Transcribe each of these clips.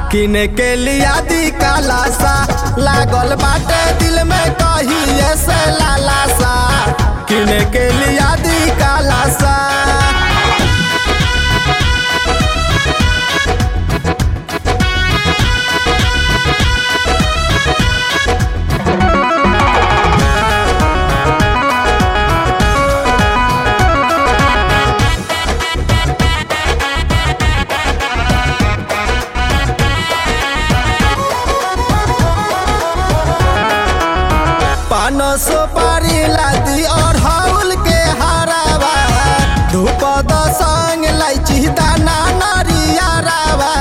किने के लिया दी काला सा लागल बाटे दिल में कहिए से लाला सा किने के लिया दी काला सा पान सुपारी लादी और हाउल के हरावा धूप द संग लाइची दाना नारिया रावा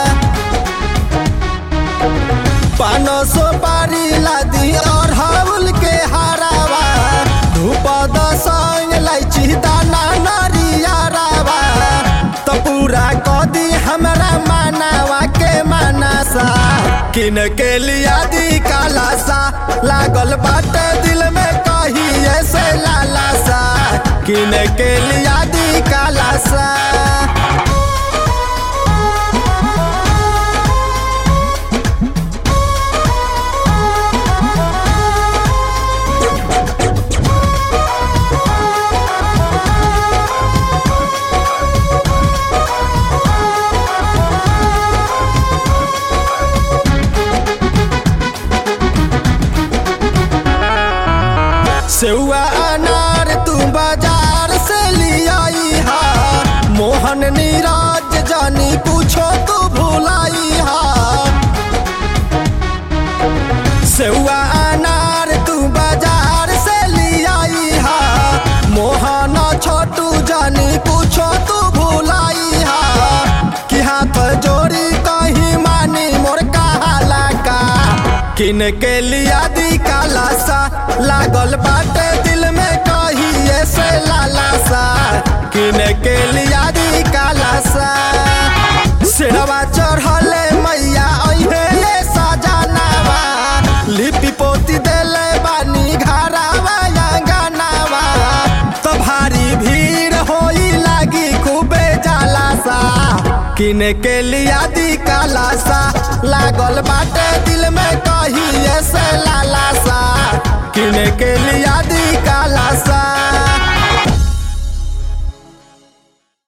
पान सुपारी लादी और हाउल के हरावा धूप द संग लाइची दाना नारिया रावा तो पूरा कदी हमरा मानावा के मानसा किन के लिया दी काला सा लागल बाटे दिल में कहिए से लाला सा किन के लिया दी काला सा सेवा अनार तू बाजार से लियाई हा मोहन नीरज जानी पूछो तू भुलाई हा सेवा अनार तू बाजार से लियाई हा मोहन छोटू जानी पूछो तू भुलाई हा कि हाथ जोड़ी कहीं मानी मोर कहाला का किन के लिया दी काला सा लागल बाटे दिल में कहिए से लाला सा किन के लिया दी काला सा सिरवा चढ़ले मैया अहे ये सजनावा लिपि पोती देले बानी घरावा या गानावा तो भारी भीड़ होई लागी खूबे जाला सा किने के लिया दी काला सा लागल बाटे दिल में कहिए से लाला सा किने के